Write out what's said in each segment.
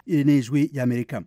iri ni ijwi ry'amerika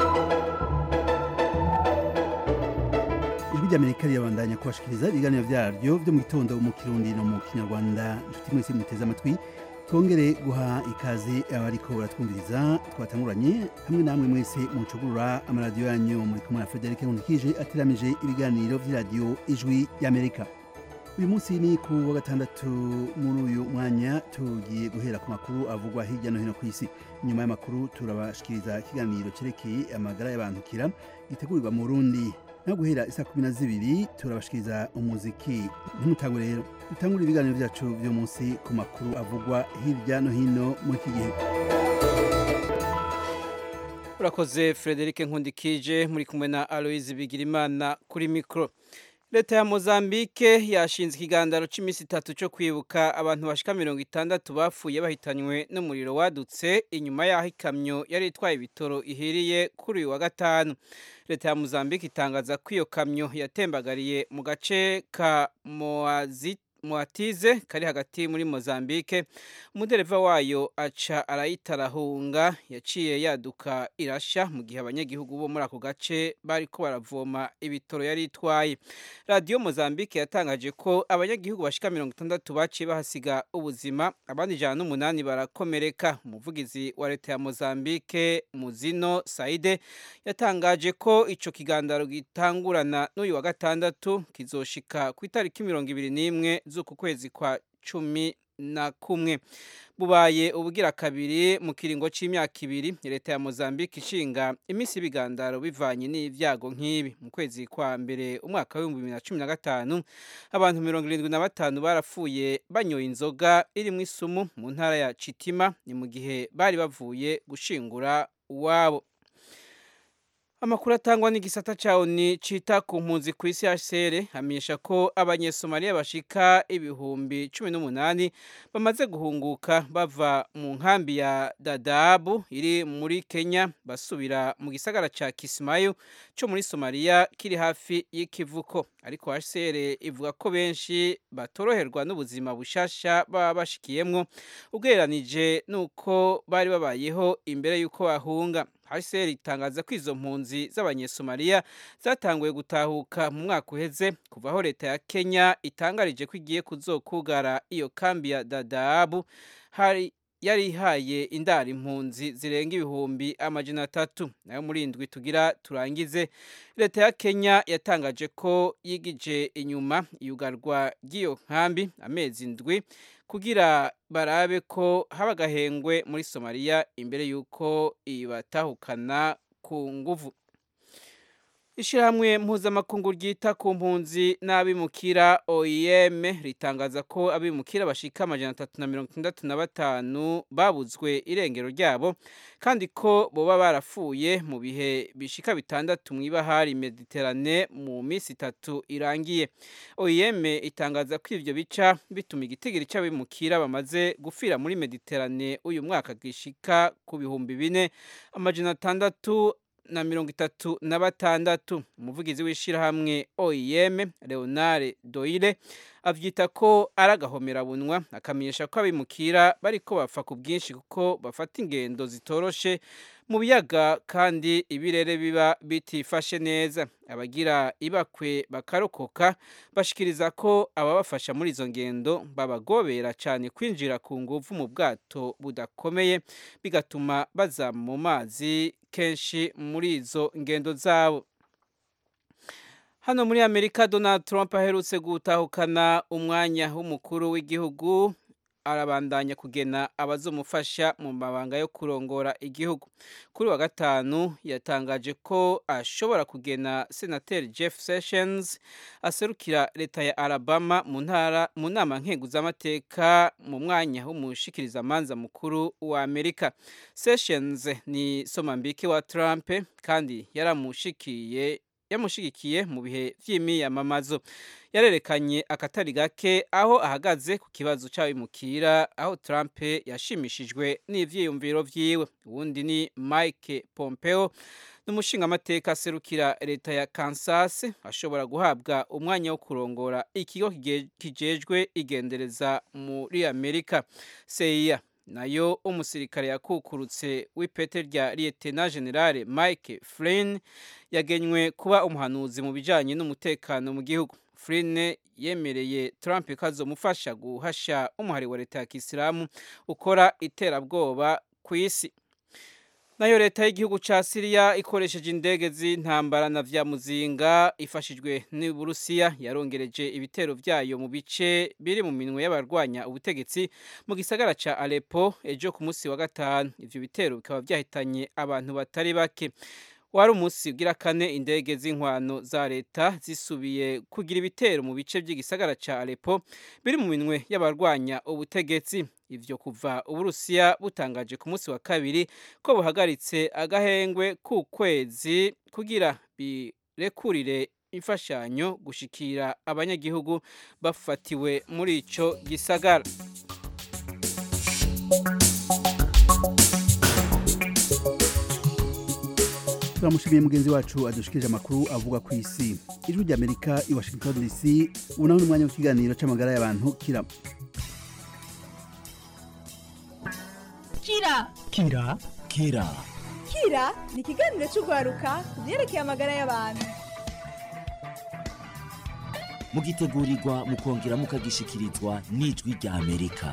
ijwi ry'amerika rirabandanya kubashikiriza ibiganiro vyaryo vyo mu gitondo mu kirundi no mu kinyarwanda inshuti mwese muteze amatwi twongere guha ikaze abariko baratwumviriza twatanguranye hamwe namwe mwese mucugurura amaradiyo yanyu muri kumwe na Frederic Nkulikije ateramije ibiganiro vy'iradiyo ijwi y'Amerika uyu munsi ni ku wa gatandatu muri uyu mwanya tugiye guhera ku makuru avugwa hirya no hino ku isi nyuma y'amakuru turabashikiriza ikiganiro cerekeye amagara y'abantukira gitegurirwa mu Burundi no guhera isa kumi na zibiri turabashikiriza umuziki ntimutangu rero dutangura ibiganiro vyacu vyo munsi ku makuru avugwa hirya no hino muri iki gihe urakoze frederic nkundikije muri kumwe na aloise bigirimana kuri mikoro leta ya mozambique yashinze ikiganiro cy'iminsi itatu cyo kwibuka abantu bashika mirongo itandatu bapfuye bahitanywe n'umuriro wadutse inyuma y'aho ikamyo yari itwaye ibitoro ihiriye kuri uyu wa gatanu leta ya mozambique itangaza ko iyo kamyo yatembagariye mu gace ka moazit muatize kari hagati muri Mozambique umudereva wayo aca arayitarahunga yaciye yaduka irasha mu gihe abanyagihugu bo muri ako gace bariko baravoma ibitoro yari itwaye radiyo Mozambique yatangaje ko abanyagihugu bashika mirongo itandatu baciye bahasiga ubuzima abandi ijana n'umunani barakomereka umuvugizi wa leta ya Mozambique Muzino Saide yatangaje ko ico kigandaro gitangurana n'uyu wa gatandatu kizoshika ku itariki mirongo ibiri n'imwe z'uku kwezi kwa cumi na kumwe bubaye ubugira kabiri mu kiringo c'imyaka ibiri leta ya Mozambique ishinga imisi y'ibigandaro bivanye n'ivyago nk'ibi mu kwezi kwa mbere umwaka w'ibihumbi bibiri na cumi na gatanu abantu mirongo irindwi na batanu barapfuye banyoye inzoga irimwo isumu mu ntara ya Chitima ni mu gihe bari bavuye gushingura uwabo Amakuru atangwa n'igisata ca ONU cita ku mpunzi ku isi HCR hamenyesha ko abanyesomaliya bashika ibihumbi cumi n'umunani bamaze guhunguka bava mu nkambi ya Dadaab iri muri Kenya basubira mu gisagara ca Kismayo co muri Somalia kiri hafi y'ikivuko ariko HCR ivuga ko benshi batoroherwa n'ubuzima bushasha baba bashikiyemwo ugereranije nuko bari babayeho imbere y'uko bahunga HCR itangaza ko izo mpunzi z'abanyesomaliya zatanguye gutahuka mu mwaka uheze kuva aho leta ya Kenya itangarije ko igiye kuzokugara iyo kambi ya Dadaab hari yari ihaye indara impunzi zirenga ibihumbi amajana atatu nayo muri indwi tugira turangize leta ya Kenya yatangaje ko yigije inyuma iyugarwa ry'iyo nkambi amezi indwi kugira barabe ko haba agahengwe muri Somalia imbere y'uko ibatahukana ku nguvu Ishirahamwe mpuzamakungu ryita ku mpunzi n'abimukira OIM ritangaza ko abimukira bashika amajana atatu na mirongo itandatu na batanu babuzwe irengero ryabo kandi ko boba barapfuye mu bihe bishika bitandatu mw'ibahari Mediterane mu misi itatu irangiye OIM itangaza ko ivyo bica bituma igitigiri c'abimukira bamaze gufira muri Mediterane uyu mwaka gishika ku bihumbi bine amajana atandatu na mirongo itatu na batandatu umuvugizi w'ishirahamwe OIM Leonard Doyle avyita ko ari agahomerabunwa akamenyesha ko abimukira bariko bapfa ku bwinshi kuko bafata ingendo zitoroshe mu biyaga kandi ibirere biba bitifashe neza abagira ibakwe bakarokoka bashikiriza ko ababafasha muri izo ngendo babagobera cyane kwinjira ku nguvu mu bwato budakomeye bigatuma baza mu mazi kenshi muri izo ngendo zabo hano muri amerika donald trump aherutse gutahukana umwanya w'umukuru w'igihugu arabandanya kugena abazomufasha mu mabanga yo kurongora igihugu kuri wa gatanu yatangaje ko ashobora kugena senateri jeff sessions aserukira leta ya alabama mu ntara mu nama nkenguzamateka mu mwanya w'umushikirizamanza mukuru wa amerika sessions ni somambike wa trump kandi yaramushikiye yamushigikiye mu bihe vy'imiyamamazo yarerekanye akatari gake aho ahagaze ku kibazo c'abimukira aho Trump yashimishijwe n'ivyiyumviro vyiwe uwundi ni Mike Pompeo n'umushingamateka aserukira leta ya Kansas ashobora guhabwa umwanya wo kurongora ikigo kijejwe igendereza muri Amerika CIA nayo umusirikare yakukurutse w'ipete rya Lieutenant General Mike Flynn yagenywe kuba umuhanuzi mu bijanye n'umutekano mu gihugu Flynn yemereye Trump ko azomufasha guhasha umuhari wa leta ya Kisilamu ukora iterabwoba ku isi nayo leta y'igihugu ca Syria ikoresheje indege z'intambara na vya muzinga ifashijwe n'Uburusiya yarongereje ibitero vyayo mu bice biri mu minwe y'abarwanya ubutegetsi mu gisagara ca Aleppo ejo ku munsi wa gatanu ivyo bitero bikaba vyahitanye abantu batari bake wari umunsi ugira kane indege z'inkwano za leta zisubiye kugira ibitero mu bice by'igisagara ca Aleppo biri mu minwe y'abarwanya ubutegetsi ivyo kuva uburusiya butangaje ku munsi wa kabiri ko buhagaritse agahengwe ku kwezi kugira birekurire imfashanyo gushikira abanyagihugu bafatiwe muri ico gisagara turamushimiye mugenzi wacu adushikirije amakuru avuga ku isi ijwi ry'amerika i washington dc ubu naho ni umwanya w'ikiganiro c'amagara y'abantu kira kira kira kira kira ni ikiganiro cy'urwaruka ku byerekeye amagara y'abantu mugitegurirwa mukongera mukagishikirizwa n'ijwi rya amerika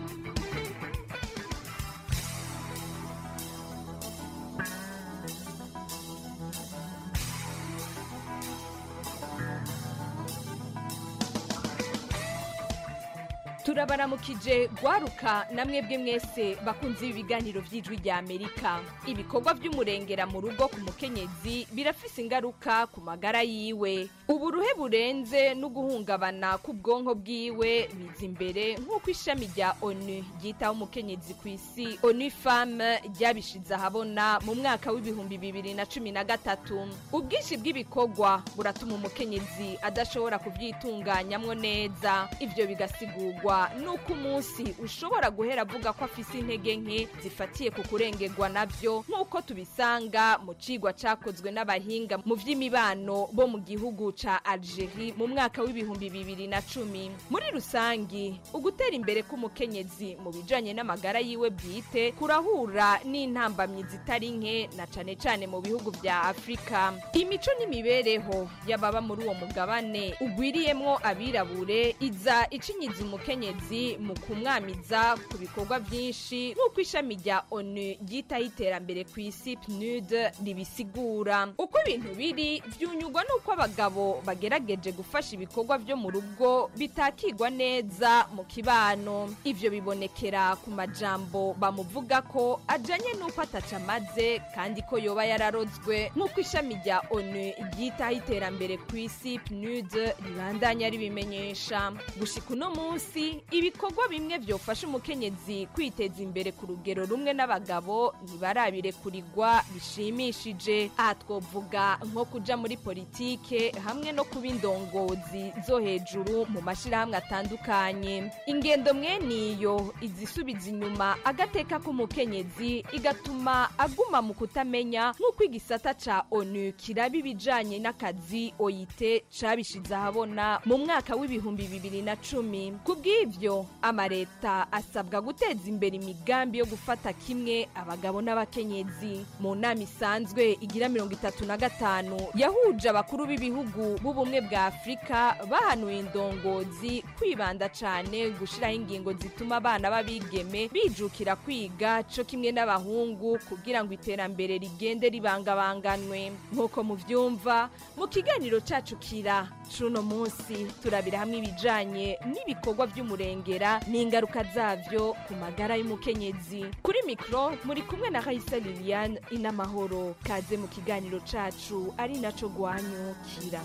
turabaramukije gwaruka namwe bwe mwese bakunze ibi biganiro by'ijwi rya amerika ibikorwa by'umurengera mu rugo ku mukenyezi birafise ingaruka ku magara yiwe uburuhe burenze no guhungabana k'ubwonko bwiwe biza imbere nk'uko ishami rya onu ryitaho umukenyezi ku isi onu femme ryabishize ahabona mu mwaka w'ibihumbi bibiri na cumi na gatatu ubwinshi bw'ibikorwa buratuma umukenyezi adashobora kubyitunganyamwo neza ibyo bigasigurwa nuko umunsi ushobora guhera avuga ko afise intege nke zifatiye ku kurengerwa nabyo nk'uko tubisanga mu cigwa cakozwe n'abahinga mu vy'imibano bo mu gihugu ca Algerie mu mwaka w'ibihumbi bibiri na cumi muri rusangi ugutera imbere k'umukenyezi mu bijanye n'amagara yiwe bwite kurahura n'intambamyi zitari nke na cane cane mu bihugu vya Afrika imico n'imibereho y'ababa muri uwo mugabane ugwiriyemwo abirabure iza icinyiza umukenyezi mu kumwamiza ku bikorwa byinshi nk'uko ishami rya onu ryitaho iterambere ku isi pnud ribisigura uko ibintu biri byunyugwa n'uko abagabo bagerageje gufasha ibikorwa byo mu rugo bitakigwa neza mu kibano ivyo bibonekera ku majambo bamuvuga ko ajanye n'uko ataca amaze kandi ko yoba yararozwe nk'uko ishami rya onu ryitaho iterambere ku isi pnud ribandanya ribimenyesha gushika uno munsi ibikorwa bimwe byofasha umukenyezi kwiteza imbere ku rugero rumwe n'abagabo ntibarabirekurirwa bishimishije aha twovuga nko kuja muri politike hamwe no kuba indongozi zo hejuru mu mashyirahamwe atandukanye ingendo mweniyo izisubiza inyuma agateka k'umukenyezi igatuma aguma mu kutamenya nk'uko igisata ca onu kiraba ibijanye n'akazi oyite cabishize ahabona mu mwaka w'ibihumbi bibiri na cumi kubw'ivyo amareta asabwa guteza imbere imigambi yo gufata kimwe abagabo n'abakenyezi mu nama isanzwe igira mirongo itatu na gatanu yahuje abakuru b'ibihugu b'ubumwe bwa afurika bahanuye indongozi kwibanda cane gushiraho ingingo zituma abana b'abigeme bijukira kwiga co kimwe n'abahungu kugira ngo iterambere rigende ribangabanganwe nk'uko muvyumva mu kiganiro cacu kira c'uno munsi turabira hamwe ibijanye n'ibikorwa vy'umurengera n'ingaruka zavyo ku magara y'umukenyezi kuri mikro muri kumwe na Raisa Liliane inamahoro kaze mu kiganiro cacu ari naco gwanyukira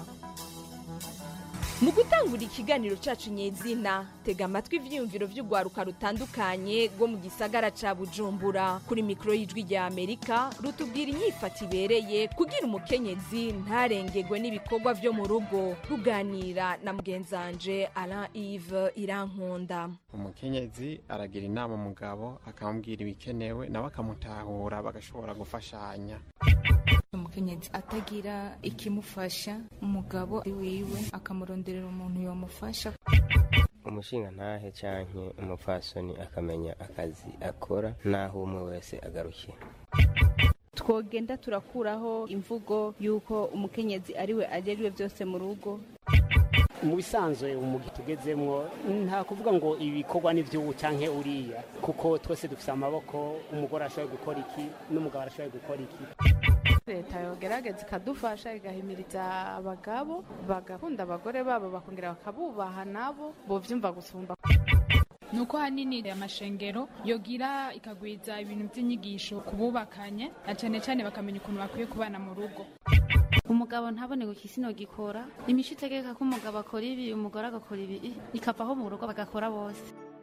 mu gutangura ikiganiro cacu nyezina tega amatwi ivyiyumviro vy'urwaruka rutandukanye rwo mu gisagara ca bujumbura kuri mikoro y'ijwi rya amerika rutubwira inyifata ibereye kugira umukenyezi ntarengegwe n'ibikorwa vyo mu rugo ruganira na mugenzanje alain ive irankunda umukenyezi aragira inama umugabo akamubwira ibikenewe nawe akamutahura bagashobora gufashanya umukenyezi atagira ikimufasha umugabo wiwe akamuronderera umuntu yamufasha umushinga ntahe canke umupfasoni akamenya akazi akora n'aho umwe wese agarukira twogenda turakuraho imvugo y'uko umukenyezi ariwe ajejwe byose mu rugo mu bisanzwe umugi tugezemwo nta kuvuga ngo ibikorwa ni by'ubu canke uriya kuko twese dufise amaboko umugore arashoboye gukora iki n'umugabo arashoboye gukora iki leta yogerageza ikadufasha igahimiriza abagabo bagakunda abagore babo bakongera bakabubaha nabo bovyumva gusumba nuko hanini amashengero yogira ikagwiza ibintu by'inyigisho ku bubakanye na cyane cyane bakamenya ukuntu bakwiye kubana mu rugo umugabo ntabone ngo ikisino gikora imico itegeka ko umugabo akora ibi umugore agakora ibi ikavaho mu rugo bagakora bose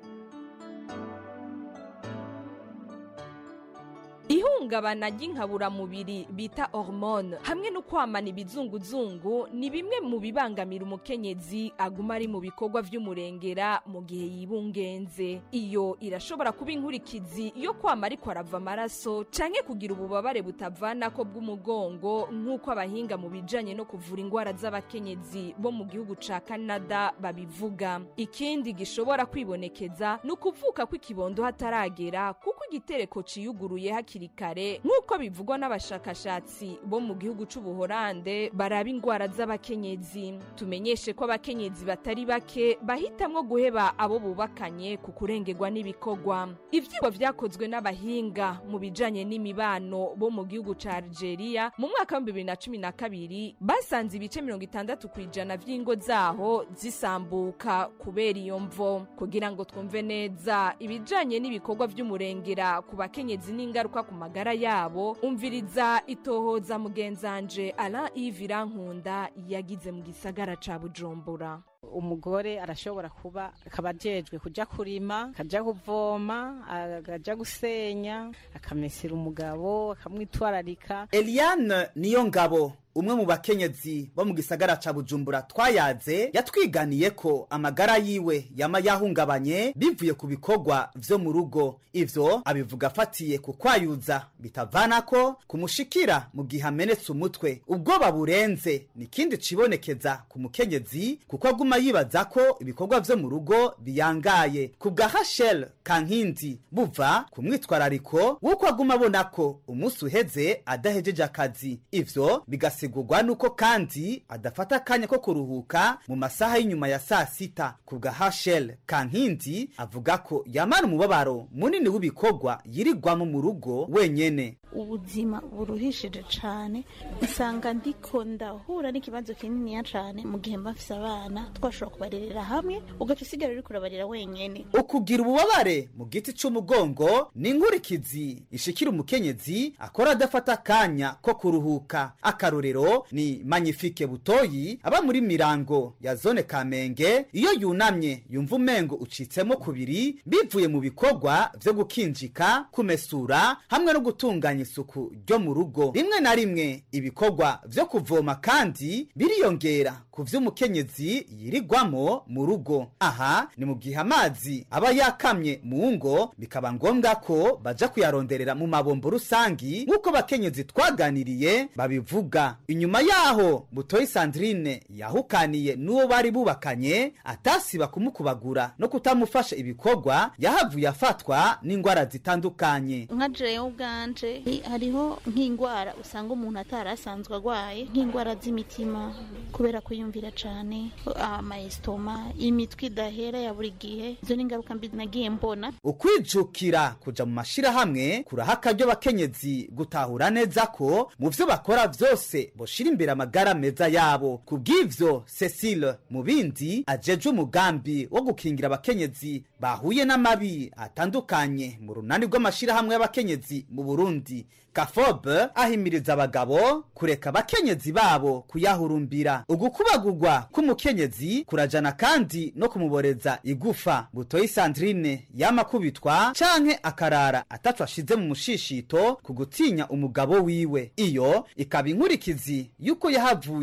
ihungabana ry'inkaburamubiri bita hormone hamwe no kwamana ibizunguzungu ni bimwe mu bibangamira umukenyezi aguma ari mu bikorwa vy'umurengera mu gihe yibungenze iyo irashobora kuba inkurikizi yo kwama ariko arava amaraso canke kugira ububabare butavanako bw'umugongo nk'uko abahinga mu bijanye no kuvura ingwara z'abakenyezi bo mu gihugu ca canada babivuga ikindi gishobora kwibonekeza ni ukuvuka kw'ikibondo hataragera kuko igitereko ciyuguruye hakiri kare nk'uko bivugwa n'abashakashatsi bo mu gihugu c'ubuhorande baraba ingwara z'abakenyezi tumenyeshe ko abakenyezi batari bake bahitamwo guheba abo bubakanye ku kurengerwa n'ibikorwa ivyigwa vyakozwe n'abahinga mu bijanye n'imibano bo mu gihugu ca algeria mu mwaka wa bibiri na cumi na kabiri basanze ibice mirongo itandatu ku ijana vy'ingo zaho zisambuka kubera iyo mvo kugira ngo twumve neza ibijanye n'ibikorwa vy'umurengera ku bakenyezi n'ingaruka ku magara yabo umviriza itohoza mugenzanje Alain Yves Irankunda yagize mu gisagara ca Bujumbura umugore arashobora kuba akaba ajejwe kuja kurima akaja kuvoma akaja gusenya akamesera umugabo akamwitwararika Eliane niyo ngabo umwe mu bakenyezi bo mu gisagara ca bujumbura twayaze yatwiganiye ko amagara yiwe yama yahungabanye bivuye ku bikorwa vyo mu rugo ivyo abivuga afatiye ku kwayuza bitavanako kumushikira mu gihe amenetse umutwe ubwoba burenze ni ikindi cibonekeza ku mukenyezi kuko aguma yibaza ko ibikorwa vyo mu rugo biyangaye ku bwa hashel kankindi buva ku mwitwarariko w'uko aguma abona ko umunsi uheze adahejeje akazi ivyo bigasi bigasigurwa nuko kandi adafata akanya ko kuruhuka mu masaha y'inyuma ya saa sita ku bwa hashel kankindi avuga ko yamara umubabaro munini w'ibikorwa yirirwamo mu rugo wenyene ubuzima buruhishije cane usanga ndiko ndahura n'ikibazo kininiya cane mu gihe mbafise abana twashobora kubarerera hamwe ugaca usigara uriko urabarera wenyene ukugira ububabare mu giti c'umugongo ni inkurikizi ishikira umukenyezi akora adafata akanya ko kuruhuka akarorero ni magnifique butoyi aba muri mirango ya zone kamenge iyo yunamye yumva umengo ucitsemo kubiri bivuye mu bikorwa vyo gukinjika kumesura hamwe no gutunganya isuku ryo mu rugo rimwe na rimwe ibikorwa vyo kuvoma kandi biriyongera ku vy'umukenyezi yirirwamo mu rugo aha ni mu gihe amazi aba yakamye mu ngo bikaba ngombwa ko baja kuyaronderera mu mabombo rusangi nk'uko bakenyezi twaganiriye babivuga inyuma yaho butoyi sandrine yahukaniye n'uwo bari bubakanye atasiba kumukubagura no kutamufasha ibikorwa yahavuye afatwa n'ingwara zitandukanye nka jewe ubwanje hariho nk'indwara usanga umuntu atari asanzwe arwaye nk'indwara z'imitima kubera kuyumvira cane amayesitoma imitwe idahera ya buri gihe izo ni ingaruka mbi nagiye mbona ukwijukira kuja mu mashirahamwe kuraha akaryo bakenyezi gutahura neza ko mu vyo bakora vyose boshira imbere amagara meza yabo kubw'ivyo cecile mu bindi ajeje umugambi wo gukingira abakenyezi bahuye n'amabi atandukanye mu runani rw'amashirahamwe y'abakenyezi mu burundi kafobe ahimiriza abagabo kureka abakenyezi babo kuyahurumbira ugukubagurwa k'umukenyezi kurajana kandi no kumuboreza igufa butoyi sandrine yamakubitwa canke akarara ataco ashize mu mushishito ku gutinya umugabo wiwe iyo ikaba inkurikizi y'uko yahavuye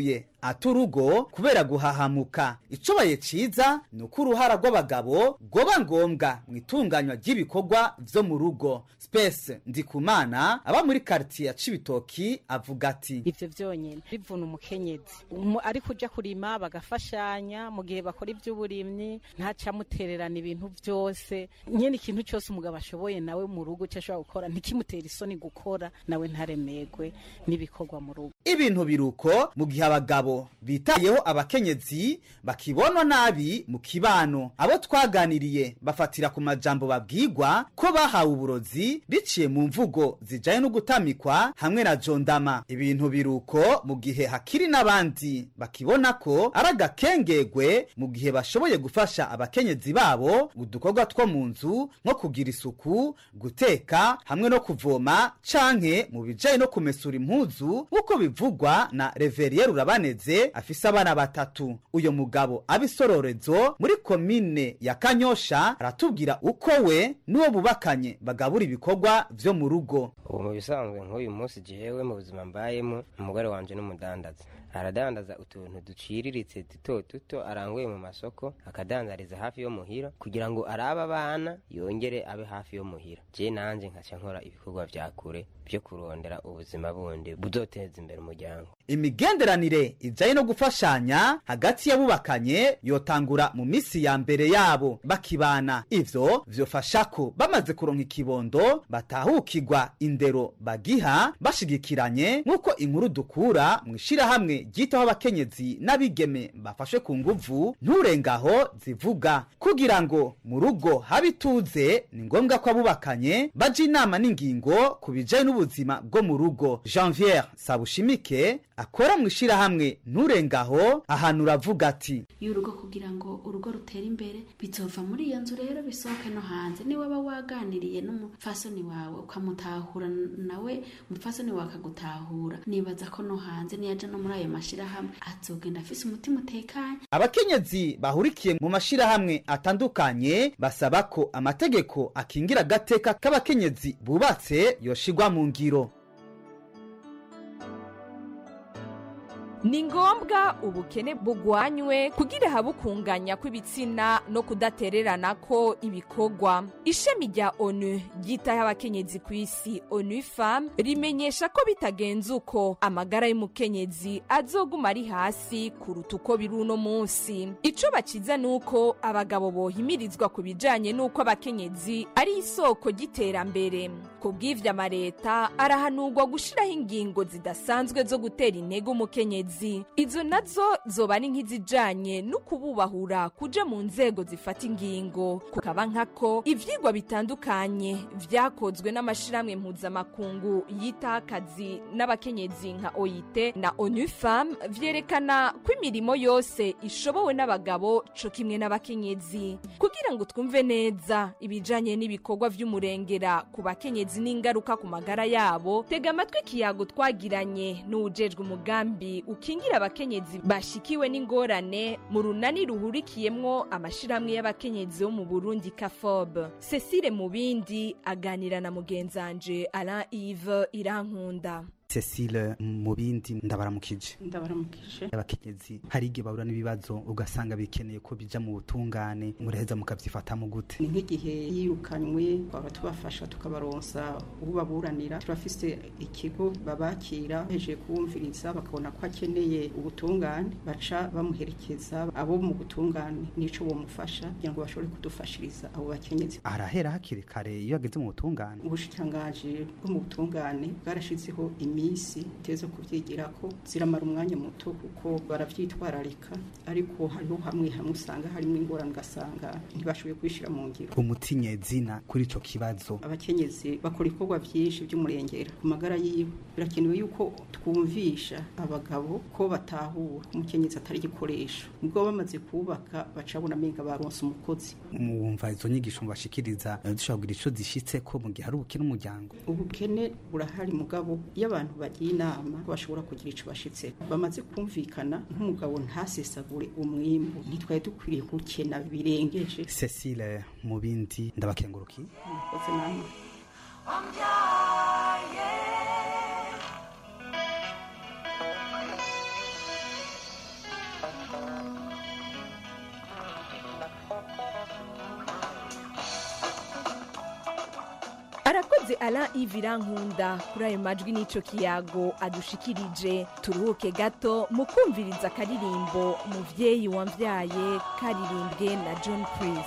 ata urugo kubera guhahamuka icobaye ciza ni uko uruhara rw'abagabo rwoba ngombwa mu itunganywa ry'ibikorwa vyo mu rugo spese ndikumana aba muri karitiye ya cibitoki avuga ati ivyo vyonyene bivuna umukenyezi Umu- ariko uja kurima bagafashanya mu gihe bakora ivy'uburimyi ntacamutererana ibintu vyose nyene ikintu cose umugabo ashoboye nawe mu rugo ico ashobora gukora ntikimutera isoni gukora nawe ntaremegwe n'ibikorwa mu rugo ibintu biruko mu gihe abagabo bitayeho abakenyezi bakibonwa nabi mu kibano abo twaganiriye bafatira ku majambo babwirwa ko bahawe uburozi biciye mu mvugo zijanye no gutamikwa hamwe na jondama ibintu biruko mu gihe hakiri n'abandi bakibona ko ari agakengegwe mu gihe bashoboye gufasha abakenyezi babo udukorwa two mu nzu nko kugira isuku guteka hamwe no kuvoma canke mu bijanye no kumesura impuzu nk'uko bivugwa na reveriye rurabaneze afise abana batatu uyo mugabo abisororezo muri komine ya kanyosha aratubwira uko we n'uwo bubakanye bagabura ibikorwa vyo mu rugo ubu mu bisanzwe nk'uyu munsi jewe mu buzima mbayemo umugore wanje n'umudandaza aradandaza utuntu duciriritse duto duto aranguye mu masoko akadandariza hafi yo muhira kugira ngo arabe abana yongere abe hafi yo muhira je nanje nkaca nkora ibikorwa vya kure vyo kurondera ubuzima bundi buzoteza imbere umuryango imigenderanire ijanye no gufashanya hagati y'abubakanye yotangura mu misi ya mbere yabo bakibana ivyo vyofasha ko bamaze kuronka ikibondo batahukirwa indero bagiha bashigikiranye nk'uko inkuru dukura mu ishirahamwe ryitaho abakenyezi n'abigeme bafashwe ku nguvu nturengaho zivuga kugira ngo mu rugo habe ituze ni ngombwa ko abubakanye baja inama n'ingingo ku bijanye n'ubuzima bwo mu rugo janviere sabushimike akora mu ishirahamwe nturengaho ahantu uravuga ati y'urugo kugira ngo urugo rutere imbere bizova muri iyo nzu rero bisohoke no hanze niba waba waganiriye n'umupfasoni wawe ukamutahura nawe umupfasoni wawe akagutahura nibaza ko no hanze niyaja no muri ayo mashirahamwe azogenda afise umutima utekanye abakenyezi bahurikiye mu mashirahamwe atandukanye basaba ko amategeko akingira agateka k'abakenyezi bubatse yoshigwa mu ngiro ni ngombwa ubukene bugwanywe kugira habe ukunganya kw'ibitsina no kudatererana ko ibikorwa ishami rya onu ryitaho abakenyezi ku isi onu fam rimenyesha ko bitagenze uko amagara y'umukenyezi azoguma ari hasi kuruta uko biri uno munsi ico bakiza ni uko abagabo bohimirizwa ku bijanye n'uko abakenyezi ari isoko ry'iterambere ku bw'ivyo amareta arahanurwa gushiraho ingingo zidasanzwe zo gutera intege umukenyezi izo nazo zoba ari nk'izijanye no kububahura kuja mu nzego zifata ingingo kukaba nkako ivyigwa bitandukanye vyakozwe n'amashirahamwe mpuzamakungu yitaho akazi n'abakenyezi nka oit na onu fam vyerekana ko imirimo yose ishobowe n'abagabo co kimwe n'abakenyezi kugira ngo twumve neza ibijanye n'ibikorwa vy'umurengera ku bakenyezi n'ingaruka ku magara yabo tega amatwi ikiyago twagiranye n'uwujejwe umugambi ukingira abakenyezi bashikiwe n'ingorane mu runani ruhurikiyemwo amashirahamwe y'abakenyezi bo mu burundi kafob cecile mubindi aganira na mugenzanje alain ive irankunda cecile mu bindi ndabaramukije ndabaramukije abakenyezi hari igihe bahura n'ibibazo ugasanga bikeneye ko bija mu butungane muraheza mukavyifatamo gute ni nk'igihe yirukanywe twaba tubafasha tukabaronsa ubaburanira turafise ikigo babakira hejeje kuwumviriza bakabona ko akeneye ubutungane baca bamuherekeza abo mu butungane nico bomufasha kugira ngo bashobore kudufashiriza abo bakenyezi arahera hakiri kare iyo ageze mu butungane ubushikirangaje bwo mu butungane bwarashizeho iminsi iteze kubyigira ko ziramara umwanya muto kuko baravyitwararika ariko hariho hamwe hamwe usanga harimo ingorane ugasanga ntibashoboye kubishira mu ngiro umutinyezina kuri ico kibazo abakenyezi bakora ibikorwa vyinshi vy'umurengera ku magara yiwe birakenewe yuko twumvisha abagabo ko batahura umukenyezi atari igikoresho ubwo bamaze kubaka bacabona amenga baronse umukozi mwumva izo nyigisho mbashikiriza dushobora kugira ico zishitse ko mu gihe hari ubukene umuryango ubukene burahari mugabo iyo abantu bagiye inama bashobora kugira ico bashitse bamaze kumvikana nk'umugabo ntasesagure umwimbu ntitwari dukwiriye gukena birengeje cecile mu bindi ndabakengurukiye murakoze namwe arakoze ara ivirankunda kuri ayo majwi n'ico kiyago adushikirije turuhuke gato mu kumviriza akaririmbo umuvyeyi wamvyaye karirimbwe na john chris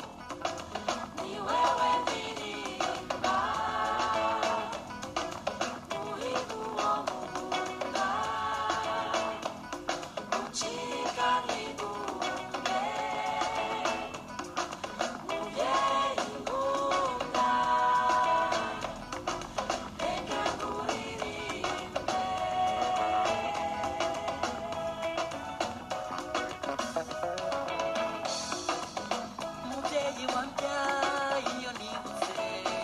umubyeyi wambyaye iyo nibutse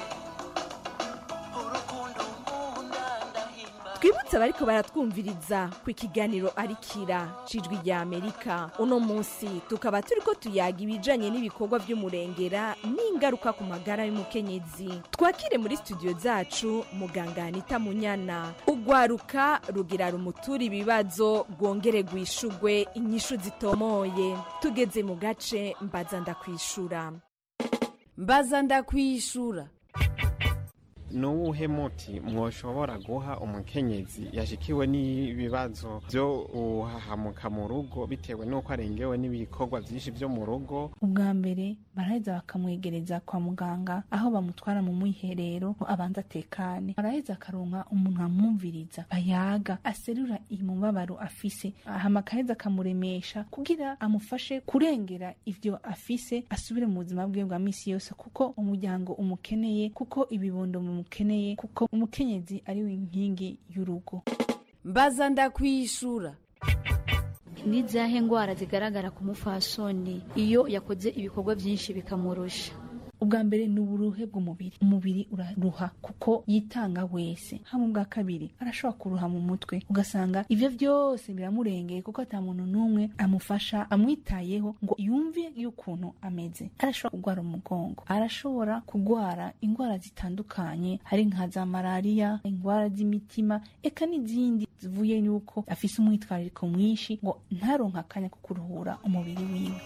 urukundo nkunda ndahimba twibutse abariko baratwumviriza ku ikiganiro arikira cijwi rya amerika uno munsi tukaba turiko tuyaga ibijanye n'ibikorwa vy'umurengera n'ingaruka ku magara y'umukenyezi twakire muri studio zacu muganga anita munyana ugwaruka rugira rumutura ibibazo rwongere rwishugwe inyishu zitomoye tugeze mu gace mbaza ndakwishura mbaza ndakwishura ni uwuhe muti mwoshobora guha umukenyezi yashikiwe n'ibibazo byo uhahamuka mu rugo bitewe n'uko arengewe n'ibikorwa byinshi byo mu rugo ubwa mbere baraheza bakamwegereza kwa muganga aho bamutwara mu mwiherero ngo abanza atekane araheza akaronka umuntu amwumviriza bayaga aserura imubabaro afise hama akaheza akamuremesha kugira amufashe kurengera ivyo afise asubire mu buzima bwiwe bwa misi yose kuko umuryango umukeneye kuko ibibondo mumukeneye kuko umukenyezi ari we inkingi y'urugo mbaza ndakwishura ni izahe ndwara zigaragara ku mufasoni iyo yakoze ibikorwa byinshi bikamurusha ubwa mbere ni uburuhe bw'umubiri umubiri uraruha kuko yitanga wese hama ubwa kabiri arashobora kuruha mu mutwe ugasanga ivyo vyose biramurengeye kuko ata muntu n'umwe amufasha amwitayeho ngo yumve y'ukuntu ameze arashobora kugwara umugongo arashobora kugwara indwara zitandukanye hari nka za malariya indwara z'imitima eka n'izindi zivuye y'uko afise umwitwarariko mwinshi ngo ntaronke akanya ko kuruhura umubiri wiwe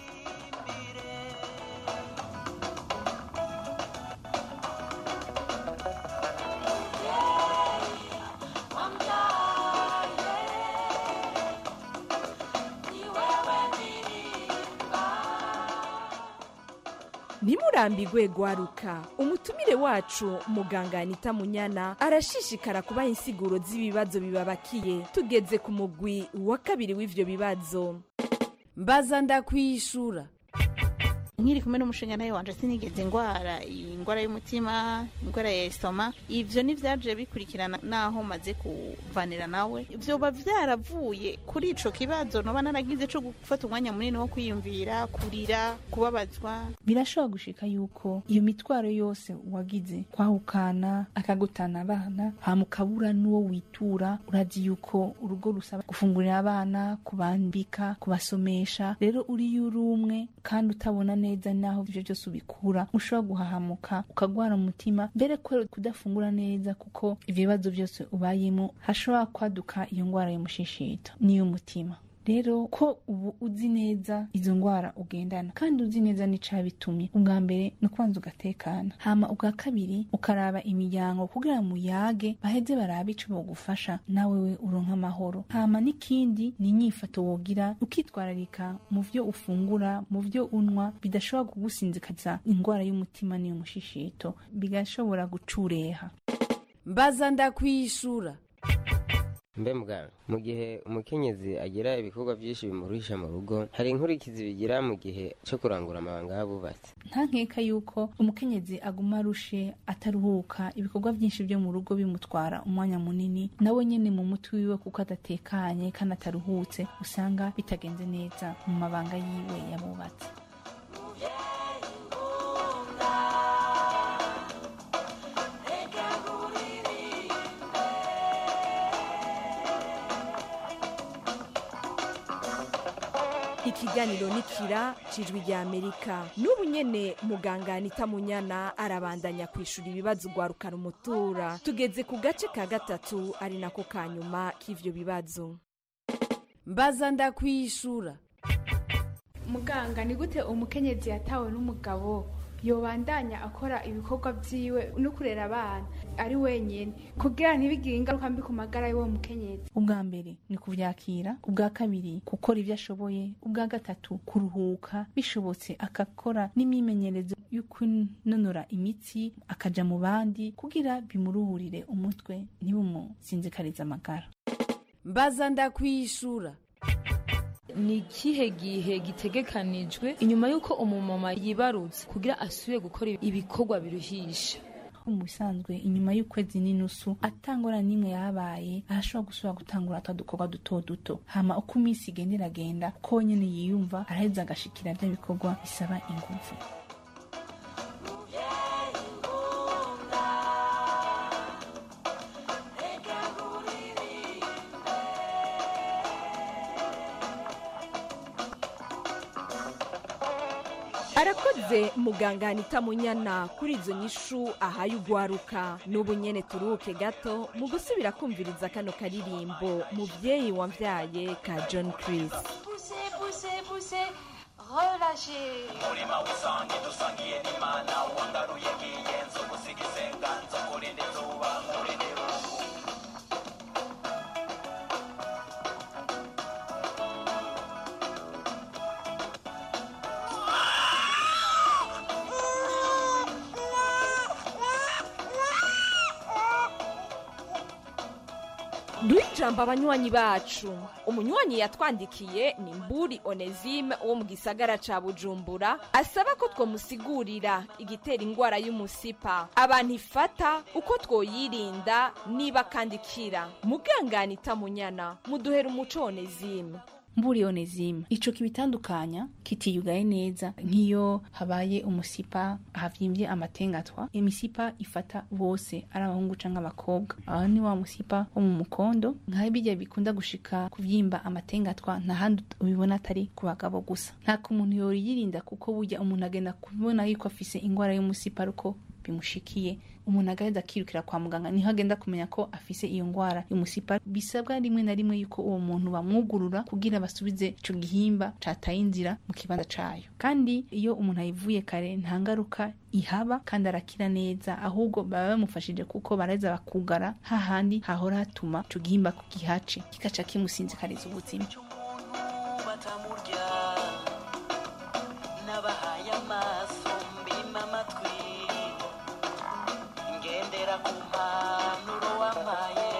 ntimurambigwe gwaruka umutumire wacu muganga anita munyana arashishikara kubaha insiguro z'ibibazo bibabakiye tugeze ku mugwi wa kabiri w'ivyo bibazo mbaza ndakwishura nkiri kumwe n'umushinga nawe wanje sinigeze ingwara ingwara y'umutima ingwara ya esitoma ivyo nivyaje bikurikirana naho maze kuvanira nawe vyoba vyaravuye kuri ico kibazo noba naragize co gufata umwanya munini wo kwiyumvira kurira kubabazwa birashobora gushika yuko iyo mitwaro yose wagize kwahukana akagutana abana hama ukabura n'uwo witura urazi yuko urugo rusaba gufungurira abana kubambika kubasomesha rero uriyo uri umwe kandi utabona neza naho ivyo byose ubikura ushobora guhahamuka ukagwara umutima mbere kubera kudafungura neza kuko ivyo bibazo byose ubayemo hashobora kwaduka iyo ngwara y'umushishito n'iy'umutima rero ko ubu uzi neza izo ndwara ugendana kandi uzi neza n'icabitumye ubwa mbere ni ukubanza ugatekana hama ubwa kabiri ukaraba imiryango kugira muyage baheze barabe ico bogufasha nawe we uronka amahoro hama n'ikindi ni inyifato wogira ukitwararika mu vyo ufungura mu vyo unwa bidashobora kugusinzikaza indwara y'umutima n'iy'umushishito bigashobora gucureha mbaza ndakwishura mbe mbwa mu gihe umukenyezi agira ibikorwa byinshi bimuruhisha mu rugo hari inkurikizi bigira mu gihe cyo kurangura amabanga y'abubatsi nta nkeka yuko umukenyezi aguma arushe ataruhuka ibikorwa byinshi byo mu rugo bimutwara umwanya munini nawe nyene mu mutwe wiwe kuko adatekanye kandi ataruhutse usanga bitagenze neza mu mabanga yiwe yabubatse ikiganiro nikira cijwi rya amerika n'ubu nyene muganga anita munyana arabandanya kwishura ibibazo ugwarukana umutura tugeze ku gace ka gatatu ari nako ka nyuma k'ivyo bibazo mbaza ndakwishura muganga ni gute umukenyezi yatawe n'umugabo yobandanya akora ibikorwa vyiwe no kurera abana ari wenyene kugira ntibigire ingaruka mbi ku magara y'uwo mukenyezi ubwa mbere ni kuvyakira ubwa kabiri gukora ibyo ashoboye ubwa gatatu kuruhuka bishobotse akakora n'imyimenyerezo yo kunonora imitsi akaja mu bandi kugira bimuruhurire umutwe ntibumusinzikarize amagara mbaza ndakwishura ni ikihe gihe gitegekanijwe inyuma y'uko umumama yibarutse kugira asubire gukora ibikorwa biruhisha mu bisanzwe inyuma y'ukwezi n'inusu atangora n'imwe yabaye arashobora gusubira gutangura twa dukorwa duto duto hama uko iminsi igenda iragenda ko nyene yiyumva araheza agashikira bya bikorwa bisaba ingufu arakoze muganga anita munyana kuri izo nyishu ahaye ugwaruka n'ubu nyene turuhuke gato mu gusubira kumviriza kano karirimbo muvyeyi wamvyaye ka john chris Poussez, poussez, poussez, relâchez. umurima w'isangi dusangiye n'imana wangaruye nk'iyenzi ugusigize nganzo kurinde izuba kurinde irungu duhe ijambo abanywanyi bacu umunywanyi yatwandikiye ni mburi onesime wo mu gisagara ca bujumbura asaba ko twomusigurira igitera ingwara y'umusipa abantu ifata uko twoyirinda niba kandi ikira mugangana itamunyana muduhera umuco onesime mburi onezima ico kibitandukanya kitiyugaye neza nk'iyo habaye umusipa havyimbye amatengatwa imisipa ifata bose ari abahungu canke abakobwa aho ni wa musipa wo mu mukondo nka bijya bikunda gushika kuvyimba amatengatwa nta handi ubibona atari ku bagabo gusa nta kumuntu yoyirinda kuko burya umuntu agenda kubona yuko afise ingwara y'umusipa ariko bimushikiye umuntu agaheza akirukira kwa muganga niho agenda kumenya ko afise iyo ngwara y'umusipa bisabwa rimwe na rimwe yuko uwo muntu bamwugurura kugira basubize ico gihimba cataye inzira mu kibanza cayo kandi iyo umuntu ayivuye kare nta ngaruka ihaba kandi arakira neza ahubwo baba bamufashije kuko baraheza bakugara hahandi hahora hatuma ico gihimba ku gihace kikaca kimusinzikariza ubuzima batamurya n'abahaye amaso mbima amatwi ngendera ku mpanuro wampaye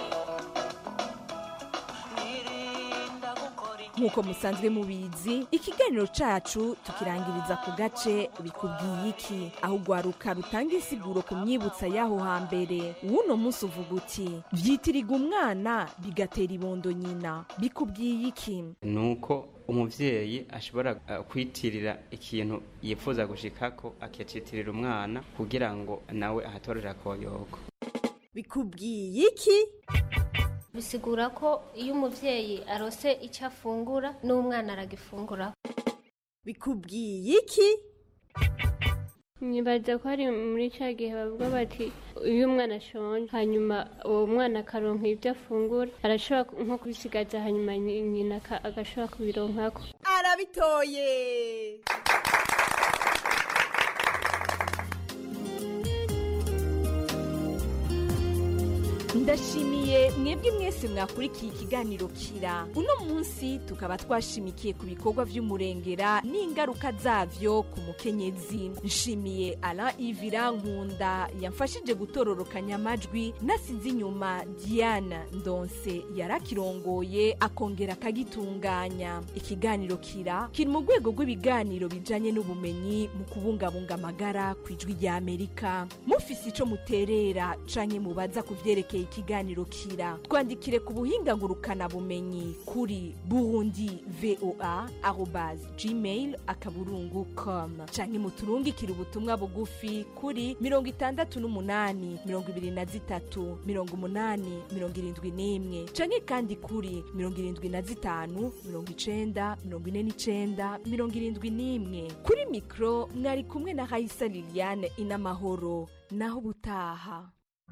nirinda gukora nk'uko musanzwe mubizi ikiganiro cacu tukirangiriza ku gace bikubwiye iki aho ugwaruka rutanga insiguro ku myibutsa y'aho hambere w'uno munsi uvuga uti vyitiriga umwana bigatera ibondo nyina bikubwiye iki nuko umuvyeyi ashobora uh, kwitirira ikintu yifuza gushikako akacitirira umwana kugira ngo nawe ahatorera akoyoko bikubwiye iki bisigura ko iyo umuvyeyi arose icyo afungura n'umwana aragifungura bikubwiye iki nyibaza ko hari muri cya gihe bavuga bati iyo umwana ashonje hanyuma uwo mwana akaronka ibyo afungura arashobora nko kubisigaza hanyuma nyina aka- agashobora kubironkako arabitoye ndashimiye mwebwe mwese mwakurikiye ikiganiro kira uno munsi tukaba twashimikiye ku bikorwa vy'umurengera n'ingaruka zavyo ku mukenyezi nshimiye alain ivira nkunda yamfashije gutororokanya amajwi nasize inyuma diane ndonse yarakirongoye akongera akagitunganya ikiganiro kira kiri mu rwego rw'ibiganiro bijanye n'ubumenyi mu kubungabunga amagara ku ijwi rya amerika mufise ico muterera canke mubaza ku vyerekeye ikiganiro kira twandikire ku buhinga ngurukana bumenyi kuri burundi voa arobas gmail akaburungu com canke muturungikire ubutumwa bugufi kuri mirongo itandatu n'umunani mirongo ibiri na zitatu mirongo umunani mirongo irindwi n'imwe canke kandi kuri mirongo irindwi na zitanu mirongo icenda mirongo ine n'icenda mirongo irindwi n'imwe kuri mikro mwari kumwe na hayisa liliane inamahoro naho ubutaha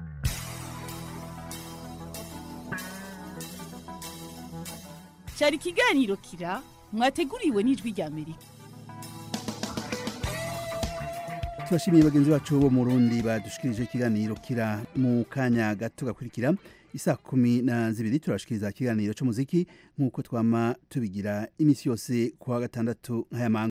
cyari ikiganiro kira mwateguriwe n'ijwi rya amerika turashimiye bagenzi bacu bo mu rundi badushikirije ikiganiro kira mu kanya gato gakurikira isa kumi na zibiri turashikiriza ikiganiro c'umuziki nk'uko twama tubigira iminsi yose kuwa gatandatu nk'aya